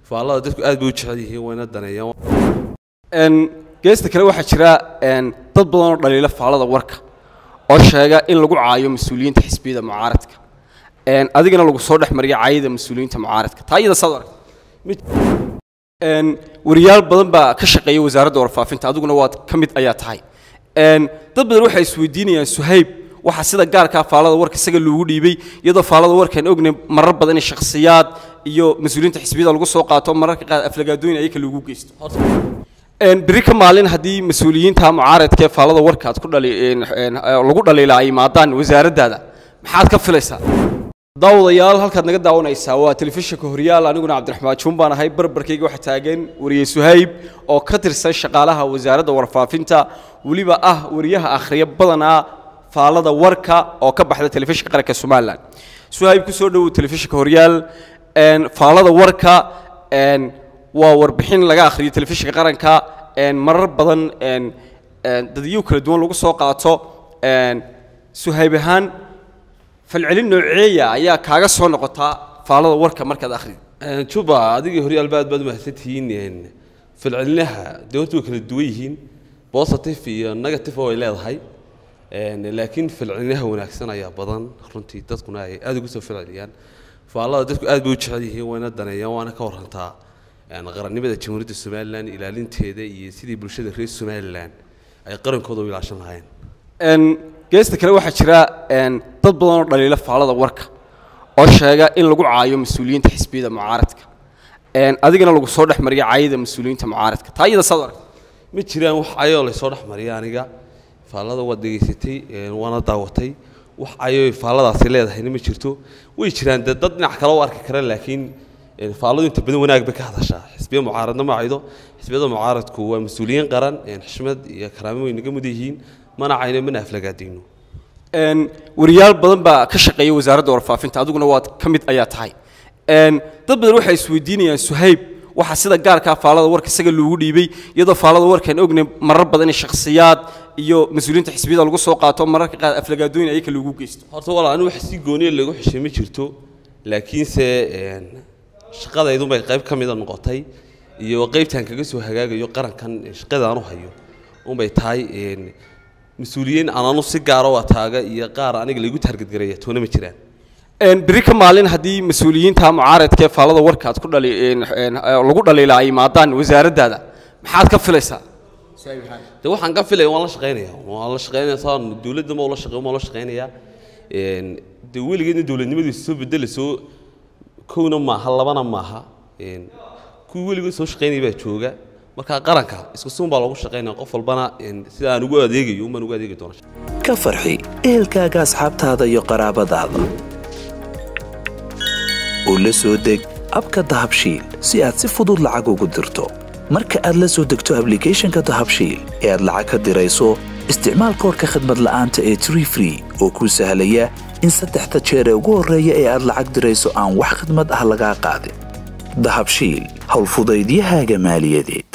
faallada dadku aad bay u jecel yihiin wayna daneeyaan geesta kale waxaa jira dad badan oo dhaliila faallada warka oo sheega in lagu caayo mas-uuliyiinta xisbiyada mucaaradka adigana lagu soo dhex mariya caayada mas-uuliyiinta mucaaradka taa iyada saad aragta wariyaal badan baa ka shaqeeya wasaaradda warfaafinta adiguna waad ka mid ayaa tahay dad badan waxay isweydiinayaan suhayb waxaa sida gaarkaa faallada warka isaga loogu dhiibay iyadoo faallada warkaan ognay marar badan in shakhsiyaad iyo mas-uuliyiinta xisbiyada lagu soo qaato mararka qaar aflagaadooyin ayaka loogu geysto beri ka maalin haddii mas-uuliyiinta mucaaradka ee faallada warka aad ku dhali lagu dhaliila ay imaadaan wasaaraddaada maxaad ka filaysaa daawadayaal halkaad naga daawanaysaa waa telefishinka horyaal aniguna cabdiraxmaan juun baan ahay barbarkayga waxaa taagan wariye suhayb oo ka tirsan shaqaalaha wasaaradda warfaafinta weliba ah wariyaha akhriya badanaa faallada warka oo ka baxda telefishinka qaranka somalilan suhayb kusoo dhowow telefishinka horyaal faallada warka waa warbixin laga akhriyo telefishinka qaranka marar badan dadyo kala duwan lagu soo qaato suhayb ahaan falcelin nooceeya ayaa kaaga soo noqotaa faallada warka markaad akhrido juba adigii horyaalba aad baad u mahadsantihiin falcelinaha dee horta way kala duwan yihiin positive iyo negative way leedahay laakiin falcelinaha wanaagsan ayaa badan runtii dadkuna ay aad ugu soo falceliyaan faallada dadku aad bay u jecel yihiin wayna daneeyaan waana ka warantaa qarannimada jamhuuriyadda somalilan ilaalinteeda iyo sidii bulshada reer somalilan ay qarankooda u ilaashan lahaayeen geesta kale waxaa jira dad badan oo dhaliila faallada warka oo sheega in lagu caayo mas-uuliyiinta xisbiyada mucaaradka adigana lagu soo dhex mariya caayada mas-uuliyiinta mucaaradka taa iyada saad aragta ma jiraan wax cayoo laysoo dhex mariya aniga faallada waad dhegaysatay waana daawatay wax cayoo faalladaasi leedahayna ma jirto way jiraan dee dad dhinac kale u arki kara laakiin faalladu inta badan wanaag bay ka hadashaa xisbiya mucaaradna ma caydo xisbiyada mucaaradku waa mas-uuliyiin qaran xishmad iyo karaamo way naga mud yihiin mana cayno mana aflagaadayno wariyaal badan baa ka shaqeeya wasaaradda warfaafinta adiguna waad ka mid ayaa tahay dad badan waxay isweydiinayaan suhayb waxaa sida gaarkaa faallada warka isaga loogu dhiibay iyadoo faallada warkaan ognay marar badan in shakhsiyaad iyo mas-uuliyiinta xisbiyada lagu soo qaato mararka qaar aflagaadooyin ayaka loogu geysto horta walaa anigu wax si gooniya lagu xishay ma jirto laakiinse shaqadaydun bay qayb ka mida noqotay iyo qaybtaan kaga soo hagaagayo qarankan shaqadaan u hayo unbay tahay mas-uuliyiin ananu si gaara waa taaga iyo qaar aniga laygu taargadgaraya toona ma jiraan beri ka maalin haddii mas-uuliyiinta mucaaradka ee faallada warka aad ku dhali lagu dhaliila ay imaadaan wasaaraddaada maxaad ka filaysaa de waxaan ka filaya waan la shaqaynaya waan la shaqaynaya saan dowladda ma la shaqeeyo ma la shaqaynaya de weligeedna dowladnimadiisa soo bedelayso kowna maaha labana maaha kuwii weligood soo shaqaynaya baa jooga marka qaranka isku suun baa loogu shaqaynaya qof walbana sida aan ugu adeegayo umbaan ugu adeegi doona ka farxi ehelkaaga asxaabtaada iyo qaraabadaada oo la soo deg abka dahabshiil si aad si fudud lacag ugu dirto marka aad la soo degto ablicathonka dahabshiil ee aad lacag ka dirayso isticmaal koorka khadmad la'aanta ee tree free oo kuu sahlaya in saddexda jeer ee ugu horreeya ee aad lacag dirayso aan wax khadmad ah lagaa qaadin dahabshiil howlfudaydiyahaaga maaliyadeed